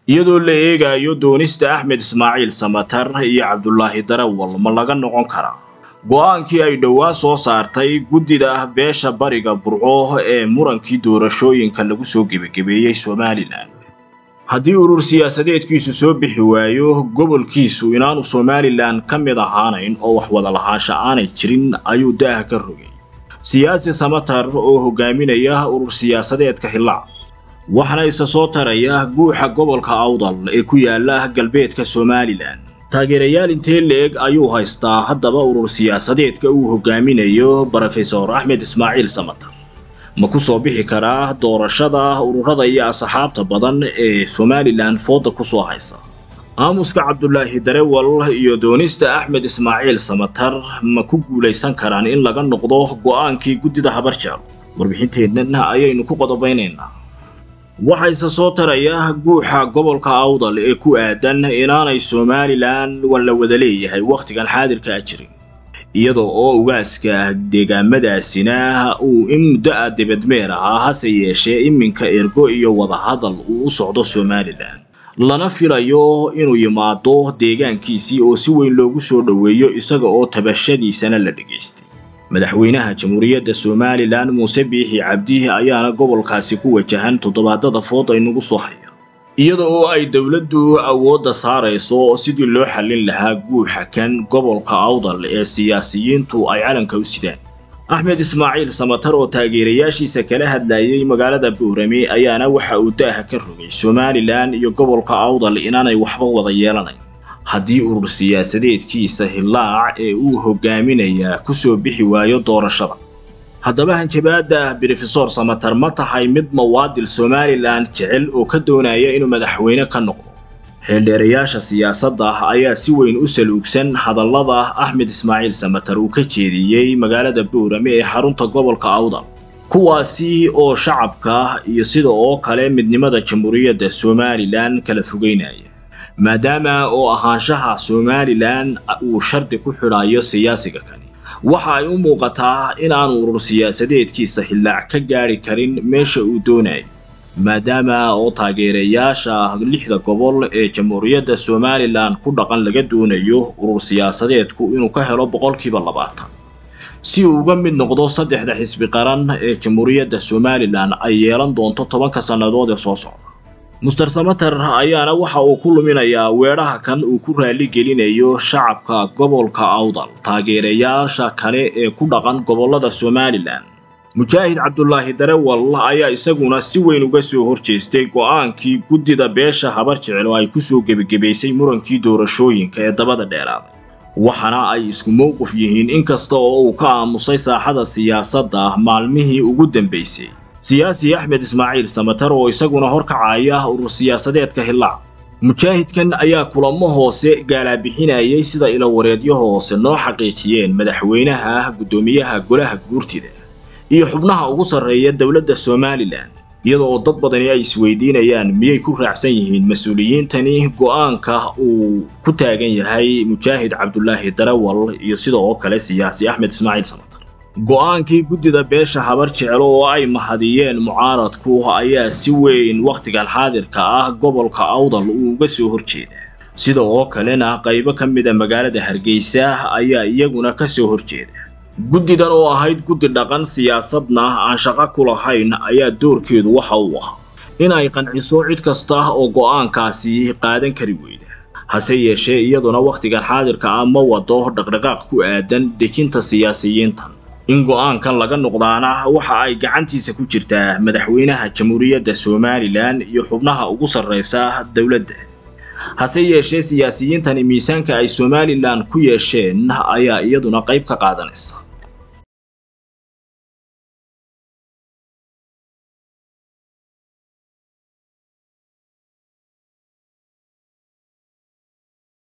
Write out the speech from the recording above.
iyadoo la eegayo doonista axmed ismaaciil samatar iyo cabdulaahi darawal ma laga noqon karaa go-aankii ay dhowaa soo saartay guddida beesha bariga burco ee murankii doorashooyinka lagu soo gebagebeeyey somalilan haddii urur siyaasadeedkiisu soo bixi waayo gobolkiisu inaanu somalilan ka mid ahaanayn oo wax wada lahaansha aanay jirin ayuu daaha ka rogay siyaasi samatar oo hogaaminaya urur siyaasadeedka hillaac waxaana isa soo taraya guuxa gobolka awdal ee ku yaala galbeedka somalilan taageerayaal intee leeg ayuu haystaa haddaba urur siyaasadeedka uu hogaaminayo brofesor axmed ismaaciil samatar ma ku soo bixi karaa doorashada ururada iyo asxaabta badan ee somalilan fooda ku soo haysa aamuska cabdulaahi darewal iyo doonista axmed ismaaciil samatar ma ku guulaysan karaan in laga noqdo go'aankii guddida habarjaal warbixinteennan ayaynu ku qodobaynaynaa waxayse soo taraya guuxa gobolka awdal ee ku aadan inaanay somalilan la wada leeyahay wakhtigan xaadirkaa jirin iyadoo oo ugaaska deegaamadaasina uu in muddo ah debadmeer ahaa hase yeeshee iminka ergo iyo wadahadal uu u socdo somalilan lana filayo inuu yimaado deegaankiisii oo si weyn loogu soo dhoweeyo isaga oo tabashadiisana la dhegaystay madaxweynaha jamhuuriyadda somalilan muuse biixi cabdi ayaana gobolkaasi ku wajahan toddobaadada food aynugu soo haya iyada oo ay dowladdu awoodda saarayso sidii loo xallin lahaa guuxa kan gobolka awdal ee siyaasiyiintu ay calanka u sidaan axmed ismaaciil samatar oo taageerayaashiisa kala hadlayay magaalada buurame ayaana waxa uu daaha ka rogay somalilan iyo gobolka awdal inaanay waxba wada yeelanayn haddii urur siyaasadeedkiisa hillaac ee uu hogaaminayaa ku soo bixi waayo doorashada haddaba hanjabaadda brofesor samatar ma tahay mid mawaadil somalilan jecel oo ka doonaya inuu madaxweyne ka noqdo xeeldheerayaasha siyaasadda ayaa si weyn u saluugsan hadallada axmed ismaaciil samatar uu ka jeediyey magaalada buurame ee xarunta gobolka awdal kuwaasi oo shacabka iyo sida oo kale midnimada jamhuuriyadda somalilan kala fogeynaya maadaama oo ahaanshaha somalilan uu shardi ku xidhayo siyaasiga kani waxa ay u muuqataa inaanu urur siyaasadeedkiisa hillaac ka gaadhi karin meesha uu doonayo maadaama oo taageerayaasha lixda gobol ee jamhuuriyadda somalilan ku dhaqan laga doonayo urur siyaasadeedku inuu ka helo boqolkiiba labaatan si uu uga mid noqdo saddexda xisbi qaran ee jamhuuriyadda somalilan ay yeelan doonto tobanka sannadood ee soo socda muster samater ayaana waxa uu ku luminayaa weedhaha kan uu ku raali gelinayo shacabka gobolka awdal taageerayaasha kale ee ku dhaqan gobollada somalilan mujaahid cabdulaahi darewal ayaa isaguna si weyn uga soo horjeestay go'aankii guddida beesha habar jecel oo ay ku soo gebagebaysay murankii doorashooyinka ee dabada dheeraaday waxaana ay isku mowqif yihiin inkasta oo uu ka aamusay saaxada siyaasadda maalmihii ugu dambaysay siyaasi axmed ismaaciil samatar oo isaguna horkacaya urur siyaasadeedka hillaac mujaahidkan ayaa kulamo hoose gaalaabixinayay sida ilawareedyo hoose noo xaqiijiyeen madaxweynaha guddoomiyaha golaha guurtida iyo xubnaha ugu sarreeya dowladda somalilan iyada oo dad badani ay isweydiinayaan miyay ku raacsan yihiin mas-uuliyiintani go'aanka uu ku taagan yahay mujaahid cabdulaahi darawal iyo sida oo kale siyaasi axmed ismaaciil samatar go'aankii guddida beesha habar jeclo oo ay mahadiyeen mucaaradku ayaa si weyn wakhtigan xaadirka ah gobolka awdal uu uga soo horjeeda sida oo kalena qaybo ka mida magaalada hargeysa ayaa iyaguna ka soo horjeeda guddidan oo ahayd guddi dhaqan siyaasadna aan shaqo ku lahayn ayaa doorkeedu waxa uu ahaa in ay qanciso cid kasta oo go'aankaasi qaadan kari weyda hase yeeshee iyaduna wakhtigan xaadirka ah ma wado dhaqdhaqaaq ku aadan dejinta siyaasiyiintan in go'aankan laga noqdaana waxa ay gacantiisa ku jirtaa madaxweynaha jamhuuriyadda somalilan iyo xubnaha ugu sarraysa dowladda hase yeeshee siyaasiyiintani miisaanka ay somalilan ku yeesheen ayaa iyaduna qayb ka qaadanaysa